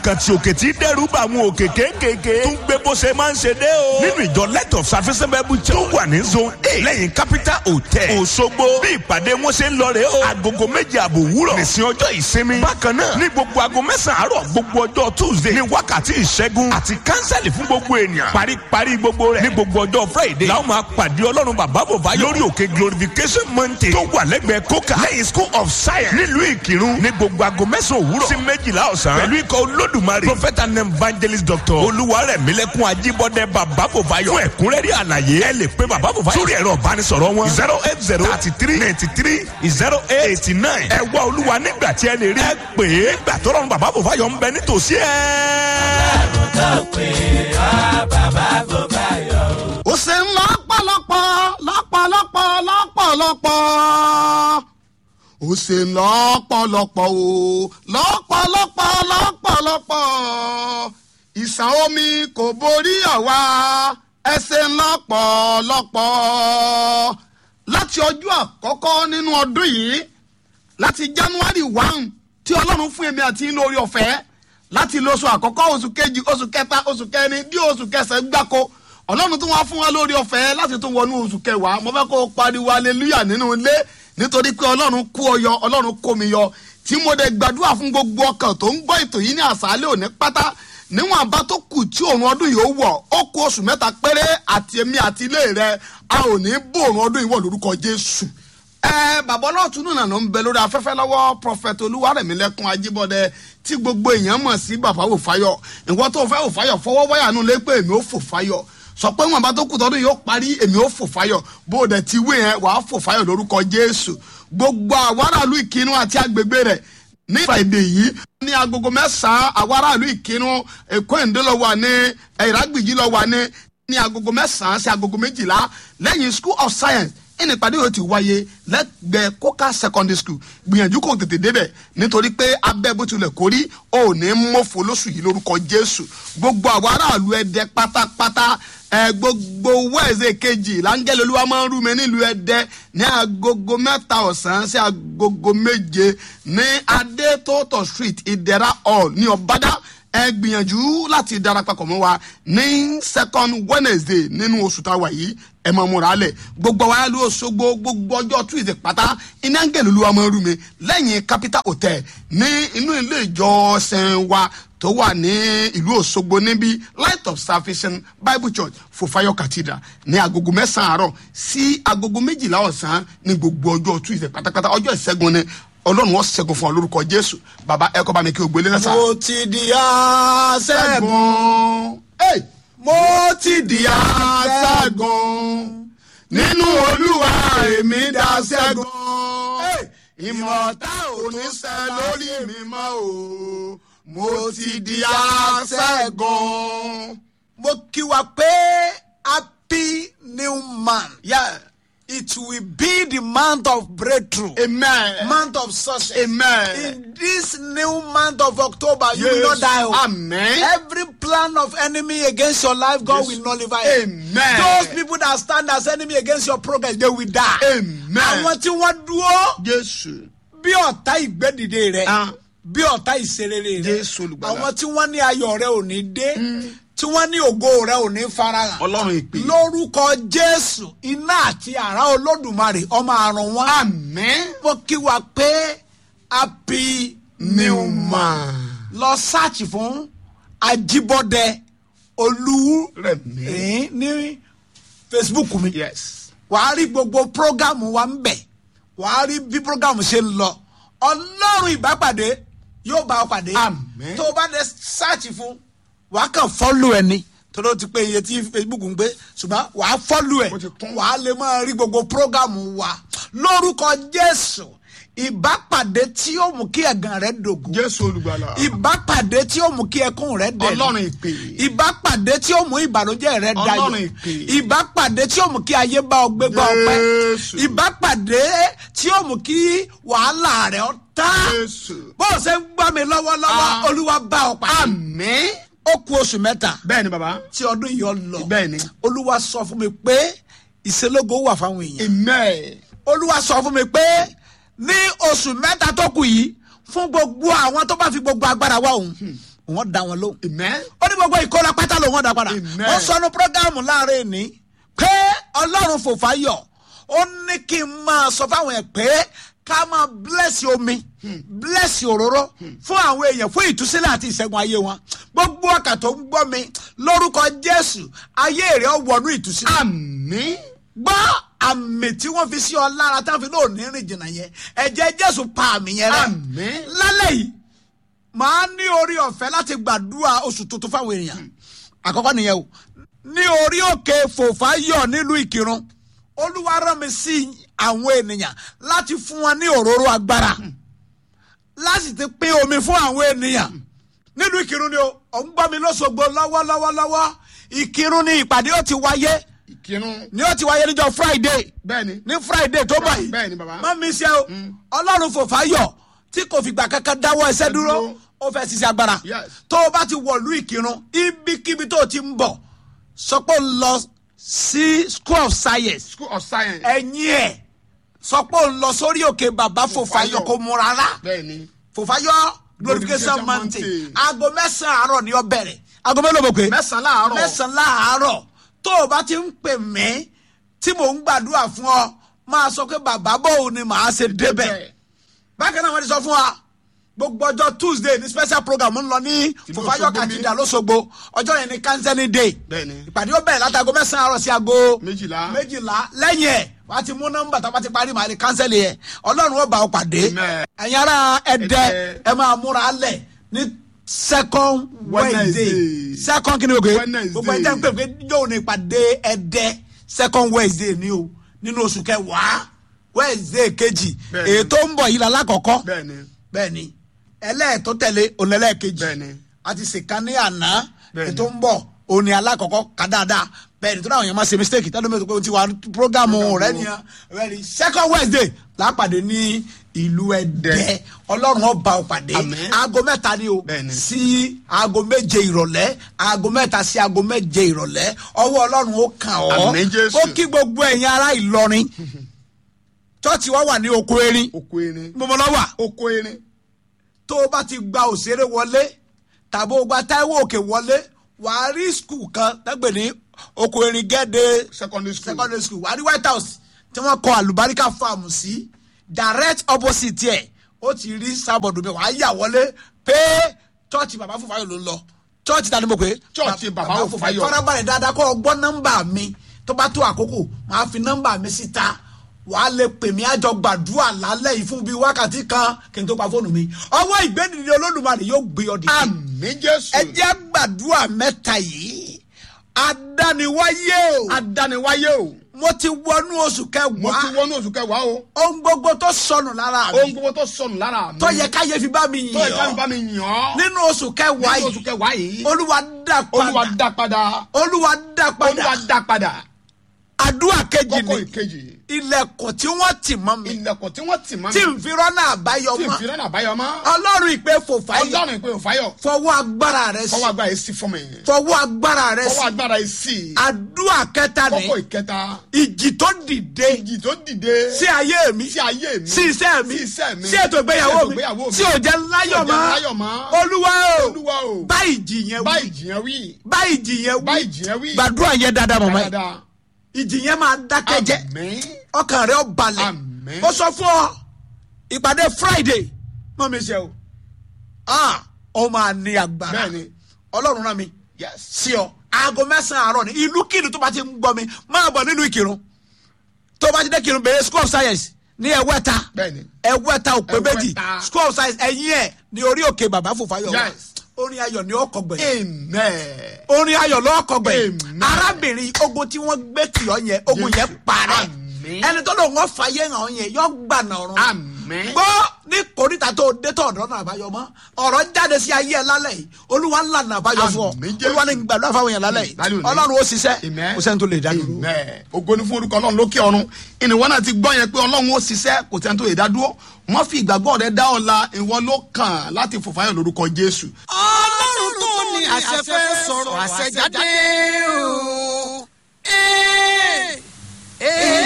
àkàntì òkè tí dẹ́rù bá àwọn òkè kéékèèké tún gbé bó ṣe máa ń ṣe dé o. nínú ìjọ light of service bible church tó wà ní zone eight lẹ́yìn capital hotel òṣogbo bí ìpàdé wọn ṣe ń lọ rè o. agogo méje àbò wúrọ̀ nìsín ọjọ́ ìsinmi. bákan náà ní gbogbo aago mẹ́sàn-án àárọ̀ gbogbo ọjọ́ tuesday ní wákàtí ìṣẹ́gun àti kánsẹ́lì fún gbogbo ènìyàn. paríparí gbogbo rẹ̀ ní gbogbo ọjọ́ friday làwọn máa pàdé ọlọ́run bàbá bòbá lórí òkè glorification mountain tó wà lẹ́gbẹ̀ẹ́ kókà lẹ́yìn school of science nílùú ìkírun ní gbogbo aago mẹ́sàn-án òwúrọ̀ sí méjìlá ọ̀sán pẹ̀lú ikọ̀ olódùmarè prophet and evangelist doctor olúwarẹ̀mílẹ́kùn ajíbọ́dẹ bàbá bòbáyọ̀ fún ẹ̀kúnrẹ́rẹ́ àlàyé ẹ lè pe bàbá bòbáyọ̀ sórí ẹ̀rọ ìbánisọ̀rọ̀ wọn zero eight zero thirty three ninety three zero eight eighty nine ẹ wá olúwa nígbà tí ẹ lè rí ẹ pè é gbà tọ́lọ́run bàbá bòbáyọ̀ ń bẹ nítòsí ẹ. ó ṣe ń lọ́pọ̀lọpọ̀ lọ́pọ̀lọpọ̀ lọ́pọ̀lọpọ̀ ó ṣe ń lọ́pọ̀lọpọ̀ o lọ́pọ̀lọpọ̀ lọ́pọ̀lọpọ̀ ìsàn omi kò borí àwa ẹ ṣe ń lọ́pọ̀lọpọ̀ láti ọjọ́ àkọ́kọ́ nínú ọdún yìí láti january one tí ọlọ́run fún èmi àti inú orí ọ̀fẹ́ láti lo oṣù àkọ́kọ́ oṣù kejì oṣù kẹta oṣù kẹrin bí oṣù kẹsàn-án gbáko ọlọ́run tún wá fún wa lórí ọ̀fẹ́ láti tún wọnú oṣù kẹwàá mo fẹ́ kó o pariwo aleluya nínú ilé nítorí pé ọlọ́run kó ọ yọ ọlọ́run kó mi yọ tí mo dẹ̀ gbàdúrà fún gbogbo ọkàn tó ń gbọ́ ètò yìí ní àṣálẹ́ òní pátá níwọ̀n àbá tó kù tí òun ọdún yìí ó wọ̀ ó kú oṣù mẹ́ta péré àti èmi àti ilé rẹ a ò ní bó òun ọdún yìí wọ̀ lórúkọ jésù ẹ bàbá ọlọ́ọ̀tún náà ló ń bẹ lórí afẹ́fẹ́ lọ́wọ́ prọfẹ̀tì olúwarẹ̀mílẹ́kùn ajíbọ̀dẹ tí gbogbo èèyàn mọ̀ sí bàbá òfáyọ̀ ìwọ tó fẹ́ òfáyọ̀ fọwọ́ wáyà nù lé pé èmi ò fò fáyọ̀ sọ pé wọn bá tó kù tọdún yóò parí èmi ò fò fáyọ̀ bó o dẹ̀ ti wé yẹn wàá fò fáyọ̀ lórúkọ jésù gbogbo àwọn aráàlú ìkínú àti agbègbè rẹ̀ ní friday yìí ní agogo mẹ́sàn-án àwọn aráàlú ìkínú èkó ìndé lọ wà ní ìrágbìjì lọ wà ní ní agogo mẹ́sàn-án sí agogo méjìlá lẹ́yìn school of science ẹnì ìpàdé yóò ti wáyé lẹ́gbẹ̀ẹ́ coca secondary school gbìyànjú kò tètè débẹ̀ nítorí pé abẹ́ bó tilẹ̀ kórí ò ní mọ́fò lóṣù yìí lórúkọ jésù gbogbo àwọn aráàlú ẹdẹ pátápátá ẹ gbogbo wẹ́ẹ̀sẹ̀ kejì láńgẹ́lẹ́ olúwa máa ń rú mi nílùú ẹdẹ ní agogo mẹ́ta ọ̀sán sí agogo méje ní adétótó street ìdẹ̀ra hall ní ọ̀bádá ẹ gbìyànjú láti darapapọ̀ mọ́ wa ní second wednesday nínú oṣù tá a wà yìí ẹ máa múra lẹ̀ gbogbo wa ló ṣogbo gbogbo ọjọ́ tuesday pátá iná ń gẹ̀lú olúwa máa ń rú mi lẹ́yìn capital hotel ní inú ilé ìjọsìn wa tó wà ní ìlú òṣogbo níbi light of salvation bible church fofayo cathedral ní agogo mẹ́sàn-án àárọ̀ sí agogo méjìlá ọ̀sán ní gbogbo ọjọ́ tuesday pátápátá ọjọ́ ìṣẹ́gun ni ọlọ́run wọ́n ṣẹ́gun fún ọ lórúkọ jésù bàbá ẹ kọ́ bá mi kí o gbélé lẹ́sà. mo ti di aṣẹ́gun. Hey! mo ti di aṣẹ́gun. nínú olúwa èmi dá ṣẹ́gun. Hey! ìmọ̀ta ò ní sẹ́ lórí mi mọ́ o mo ti di aṣẹ́gun. mo kí wa pé happy new month. Yeah. it will be the month of breakthrough. amen. month of success. amen. in this new month of october you will not die. o. amen. Every plan of enemy against your life, God Yes. will nullify it. Amen. Those people that stand as enemy against your progress, they will die. Amen. Àwọn tí wọ́n dúró jésù. bí ọ̀tá ìgbẹ́dìde rẹ̀, Ah. bí ọ̀tá ìṣerere rẹ̀. Jésù olùgbàlà. Àwọn tí wọ́n ní ayọ̀ rẹ̀ ò ní dé, tí wọ́n ní ògo rẹ̀ ò ní farahàn. ọlọ́run ìpè. Lórúkọ Jésù, iná àti àrá Olódùmarè, ọmọ àrùn wọn. amen. Mo kí wa pé happy new month. Lọ sáàchì fún Ajíbọ́dẹ Olú Rẹ̀mí. ẹ̀ẹ́n ní facebook mi yes. wàá rí gbogbo programu wa ń bẹ̀ wàá rí bí programu ṣe ń lọ ọlọ́run ìbápàdé yóò bá ọ pàdé Àmín. tó o bá dé sáàchì fún wàá kàn fọ́lù ẹ̀ ni torí o ti pé iye tí facebook ń gbé ṣùgbọ́n wàá fọ́lù ẹ̀ Mo ti kún. wàá lè máa rí gbogbo programu wa lórúkọ jésù ìbápàdé tí yóò mú kí ẹ̀gàn rẹ dògún jésù olùgbàlà. ìbápàdé tí ó mú kí ẹkún rẹ dẹ̀ ọlọ́run ìpè. ìbápàdé tí ó mú ìbànújẹ́ rẹ dayọ̀ Ọlọ́run ìpè. ìbápàdé tí ó mú kí ayé bá ọ gbé gbá ọpẹ́ Jésù. ìbápàdé tí ó mú kí wàhálà rẹ ọ tá jésù. bó o ṣe ń gbọ́ mi lọ́wọ́lọ́wọ́ Ah. olúwa bá ọ pàdé amen. ó ku oṣù mẹ́ta bẹ́ẹ̀ ni baba. tí ọdún yìí ọ lọ bẹ́ẹ̀ ni. olúwa sọ fún mi pé ìṣelógo wà fáwọn èèyàn amen. olúwa sọ fún mi pé ní oṣù mẹ́ta tó kù yìí fún gbogbo àwọn tó bá fi gbogbo agbára wá òun wọ́n da wọn lóhùn amen ó ní gbogbo ìkóra pátá ló wọ́n dá padà Amen. wọ́n sọnù prógámù láàrin ní pé ọlọ́run fòfà yọ ó ní kí n máa sọ fáwọn ẹ̀ pé ká máa bless omi bless òróró fún àwọn èèyàn fún ìtúsílẹ̀ àti ìṣẹ́gun ayé wọn gbogbo ọkà tó ń gbọ́ mi lórúkọ jésù ayé rẹ̀ ó wọnú ìtúsílẹ̀ àmín gbọ́ àmì tí wọ́n fi sí ọ lára tá a fi lóò ní rìn jìnnà yẹn ẹ̀jẹ̀ jésù pa àmì yẹn rẹ Àmín. lálẹ́ yìí màá ní orí ọ̀fẹ́ láti gbàdúrà oṣù tuntun fáwọn èèyàn àkọ́kọ́ nìyẹn o ní orí òkè fòfáyọ̀ nílùú ìkírun olúwa rán mi sí àwọn ènìyàn láti fún wọn ní òróró agbára láti ti pín omi fún àwọn ènìyàn nílùú ìkírun ni o ò ń gbọ́ mi lọ́sọ̀gbọ̀ lọ́wọ́lọ́wọ́lọ́wọ́ ìkírun ni ìpàdé ó ti wáyé ìkírun ni ó ti wáyé níjọ́ friday bẹ́ẹ̀ ni ní friday tó bọ̀ yìí Bẹ́ẹ̀ ni, bàbá. má mi ṣe o ọlọ́run fòfáyọ̀ tí kò fìgbà kankan dáwọ́ ẹsẹ̀ dúró dúró. ó fẹ́ ṣiṣẹ́ agbára Yes. tó o bá ti wọ̀lú ìkírun ibikíbi tó o ti ń bọ̀ sọ pé o lọ sí school of science school of science ẹ̀yìn ẹ̀ sọ pé o lọ sórí òkè bàbá fòfáyọ̀ Fòfáyọ̀. kò mú rárá bẹ́ẹ̀ ni fòfáyọ̀ glorification Glorification mountain Mountain. aago mẹ́sàn-án àárọ̀ ni ó bẹ̀rẹ̀ aago mélòó mo pè é mẹ́sàn-án láàárọ̀ mẹ́sàn-án láàárọ̀ tó o bá ti ń pè mí tí mò ń gbàdúrà fún ọ máa sọ pé bàbá bòun ni màá ṣe débẹ̀ bákan náà wọ́n ti sọ fún wa gbogbo ọjọ́ tuesday ní special program ń lọ ní Tìlú fòfáyọ̀ Òṣogbo kàtìdà lọ́sọ̀gbọ̀ ọjọ́ yẹn ní kánsẹ́nì day Bẹ́ẹ̀ni. ìpàdé ó bẹ̀rẹ̀ látago mẹ́sàn-án àárọ̀ sí aago Méjìlá. méjìlá lẹ́yìn ẹ̀ wàá ti mú nọ́mbà tó bá ti parí màá ní kánsẹ́lì yẹn ọlọ́run ó bá ọ pàdé Amen. ẹ̀yin ará ẹ̀dẹ́ Ẹdẹ. ẹ máa múra lẹ̀ ní second wednesday Wednesday. second kí ni o gbé Wednesday. gbogbo ẹ̀jẹ̀ ń pè pé yóò ní ìpàdé ẹ̀dẹ́ second wednesday ni o nínú oṣù kẹwàá wednesday kejì Bẹ́ẹ̀ni. èyí tó ń bọ̀ yìí la lákọ̀ọ́kọ́ bẹ́ẹ̀ ni bẹ́ẹ̀ ni ẹlẹ́ẹ̀tọ́ tẹ̀lé ònẹ́lẹ́ẹ̀kejì Bẹ́ẹ̀ ni. a ti ṣèkan ní àná Bẹ́ẹ̀ ni. ètò ń bọ̀ òní alákọ̀ọ́kọ́ ká dáadáa bẹ́ẹ̀ ni tó dáhùn yẹn máa ṣe mistake tẹ́lẹ̀ mi ò tó pé o ti wà programu rẹ nìyẹn bẹ́ẹ̀ ni second wednesday lápàdé ní ìlú ẹ̀dẹ́ Dẹ́. ọlọ́run ọba ọ̀pàdé Àmín. aago mẹ́ta ni o Bẹ́ẹ̀ ni. sí aago méje ìrọ̀lẹ́ aago mẹ́ta sí aago méje ìrọ̀lẹ́ ọwọ́ ọlọ́run ó kàn ọ́ Àmín, Jésù. ó kí gbogbo ẹ̀yin ará ìlọrin chọ́ọ̀chì wa wà ní oko erin oko erin gbogbo lọ́wọ́ à oko erin tó o bá ti gba òṣèré wọlé tàbí o gba táíwò òkè wọlé wàá rí skul kan tẹ́gbẹ̀ ní oko erin gẹ́dẹ́ secondary school secondary school wàá rí white house tí wọ́n kọ àlùbáríkà farm sí direct opposite ẹ̀ ó ti rí sábọ̀dù mi wàá yà wọlé pé chọ́ọ̀chì bàbá fòfáyọ̀ ló ń lọ chọ́ọ̀chì tani mo pè é Chọ́ọ̀chì Bàbá Fòfáyọ̀. farabalẹ̀ dáadáa kọ́ ọ gbọ́ nọ́mbà mi tó bá tó àkókò máa fi nọ́mbà mi síta wàá lè pè mí àjọ gbàdúrà lálẹ́ yìí fún bíi wákàtí kan kí n tó pa fóònù mi ọwọ́ ìgbẹ́nìdì olódùmarè yóò gbé ọ dìde àmì jésù ẹ jẹ́ gbàdúrà mẹ́ta yìí adániwáyé o adániwáyé o mo ti wọnú oṣù mo ti kẹwàá wọnú oṣù kẹwàá o ohun gbogbo tó sọnù lára ohun mi gbogbo tó sọnù lára mi tó yẹ káyé fi bá mi tó yẹ ká yàn bá mi yàn ọ́ nínú oṣù kẹwàá nínú oṣù yìí kẹwàá yìí olúwa dá olúwa padà dá padà olúwa dá padà olúwa dá padà àdúrà kejì kókó ni ìkejì ilẹ̀kùn tí wọ́n tì mọ́ mi ilẹ̀kùn tí wọ́n tì mọ́ tí mi n fi rọ́nà àbáyọ tí n mọ́ fi rẹ́nà àbáyọ mọ́ ọlọ́run ìpè fòfáyọ̀ ọlọ́run ìpè òfáyọ̀ fọwọ́ agbára rẹ sí fọwọ́ agbára yìí sí fún mi fọwọ́ agbára rẹ fọwọ́ sí agbára yìí sí àdúrà kẹta ní kókó ìkẹta ìjì tó dìde ìjì tó dìde sí ayé mi sí ayé mi sí iṣẹ́ mi sí iṣẹ́ mi sí ètò ìgbéyàwó sí ètò mi ìgbéyàwó mi tí ò jẹ́ láyọ̀ tí ò jẹ́ láyọ̀ mọ́ mọ́. olúwa o olúwa o bá ìjì yẹn bá wí ìjì yẹn wí bá ìjì yẹn bá wí ìjì yẹn wí gbàdúrà yẹn dáadáa mọ̀mọ́ yìí dáadáa ìjì yẹn máa dákẹ́ jẹ́ àmín ọkàn rẹ ó balẹ̀ Àmín. ó sọ fún ọ ìpàdé friday mọ mi ṣe o ah ó máa ní agbára Bẹ́ẹ̀ni. ọlọ́run rán mi yes sí ọ aago mẹ́sàn-án àárọ̀ ni ìlú kìlú tó bá ti ń gbọ́ mi máa bọ̀ nínú ìkírun tó bá ti dé kírun bẹ̀rẹ̀ school of science ní ẹ̀wẹ́ta Bẹ́ẹ̀ni. ẹ̀wẹ́ta òpè méjì Ẹ̀wẹ́ta. school of science ẹ̀yìn ẹ̀ ní orí òkè bàbá fòfáyọ̀ wa Yes. orin ayọ̀ ni ọkọ̀ gbẹ̀yìn amen orin ayọ̀ lọ́kọ̀ gbẹ̀yìn Amen. arábìnrin ogun tí wọ́n gbé tì ọ́ yẹn ogun yẹn parẹ́ Àmín. ẹni tó lòun wọ́n fàyè hàn ọ́ yẹn yọ gbànà ọ̀run Àmín. gbọ́ ní kòríta tó dé tó ọ̀dọ́ náà àbáyọ mọ́ ọ̀rọ̀ jáde sí ayé ẹ lálẹ́ yìí olúwa ńlá náà àbáyọ fún ọ Àmín, Jésù. olúwa ní gbàdúrà fáwọn yẹn lálẹ́ yìí Lálẹ́ òní. ọlọ́run ó ṣiṣẹ́ Amen. kò sẹ́ni tó lè dá dúró. amen ògo ni fún orúkọ ọlọ́run lókè ọ̀run ìníwọ náà ti gbọ́ yẹn pé ọlọ́run ó ṣiṣẹ́ kò sẹ́ni tó lè dá dúró wọ́n fi ìgbàgbọ́ rẹ dá ọ̀la ìwọ ló kàn láti fòfáyọ̀ lórúkọ jésù ọlọ́run tó ní àṣẹ fẹ́ sọ̀rọ̀ àṣẹ jáde o. Ee, ee.